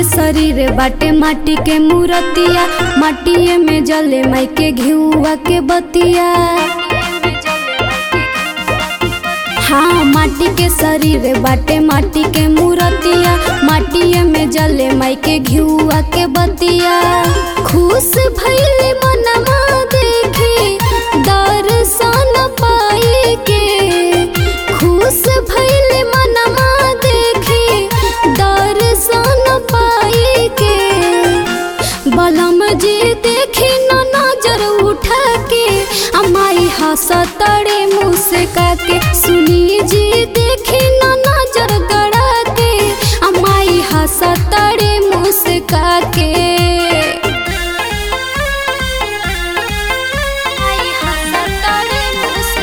शरीर बाटे माटी के मूरतिया माटिए में जले माई के घिउआ के बतिया हाँ माटी के शरीर बाटे माटी के मूरतिया माटिए में जले माई के घिउआ के बतिया खुश भइले मनमा देखे दर्शन पाए के खुश भइले मनमा देखे दर्शन पाए के बलम जी देखी न नजर उठा के अमाई हंसतड़े मुँह से काके सुनी जी देखी न नजर गड़ा के अमाई हंसतड़े मुँह से काके अमाई हंसतड़े मुँह से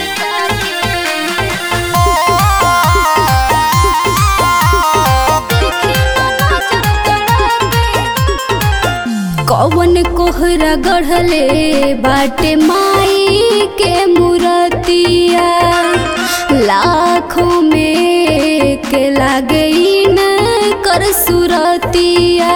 कौन कोहरा गढ़ले बाटे माई के मूरतिया लाखों में के लागे न कर सुरतिया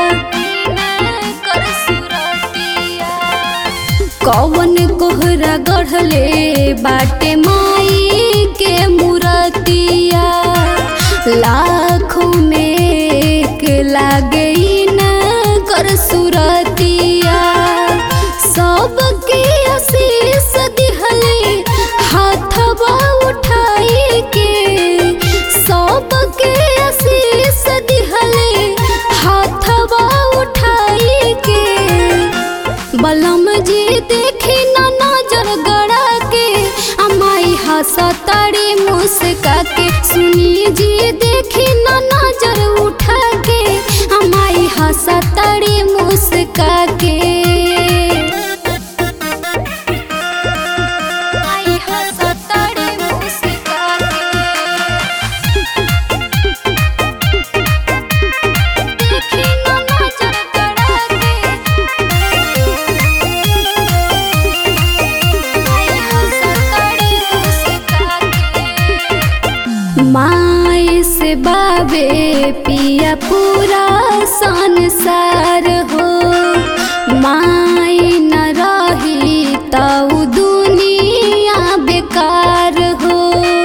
कर सुरतिया कौन कोहरा गढ़ले बाटे माई के मूरतिया लाखों में के लागे न कर सुरतिया सबके आशीष दिहले हाथवा उठाए के सबके आशीष दिहले हाथवा उठाए के बलम जी देखी न नजर गड़ा के अमाई हंसतड़ी मुस्का के सुनी जी देखी न नजर उठा के अमाई हंसतड़ी मुस्का के अमाई हंसतड़ी मुस्का के देखी न नजर गड़ा के माई से बाबे पिया पूरा संसार हो माई न रही तऊ दुनिया बेकार हो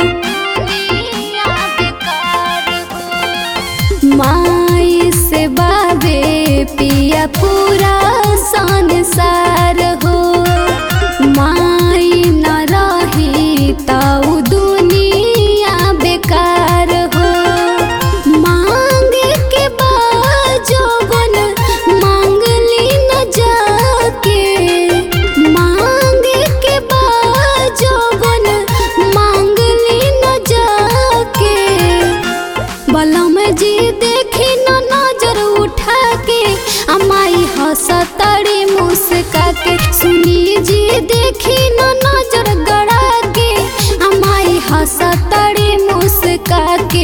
माई से बाबे पिया पूरा संसार हो माई न रही तऊ दुनिया बेकार हो मांगे के बाजोबन मांगली न जाके मांगे के बाजोबन मांगली न जाके बलम जी देखी न नजर उठा के अमाई हंसतड़ी मुस्का के सुनी जी देखी न नजर गड़ा के अमाई हंसतड़ी मुस्का के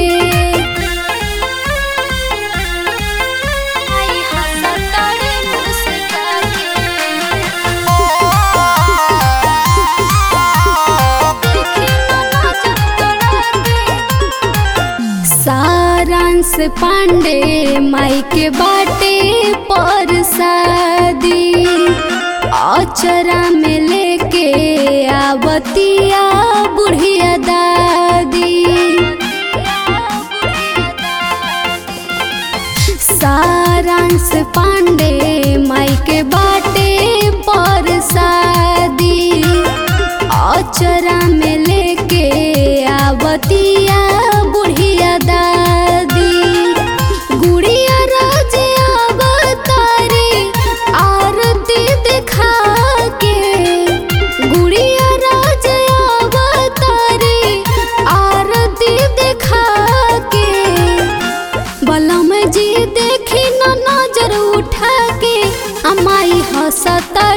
अमाई हंसतड़ी मुस्का के देखी न नजर गड़ा के सारांश पांडे माई के बाटे पर शादी अचरा में लेके आवतिया बुढ़िया दादी सारांश पांडे माई के बाटे पर शादी अचरा में लेके आवतिया बुढ़िया दादी गुड़िया राजे अवतारे आरती दिखा के गुड़िया राजे अवतारे आरती दिखा के बलम जी देखी न नजर उठा के अमाई हंसता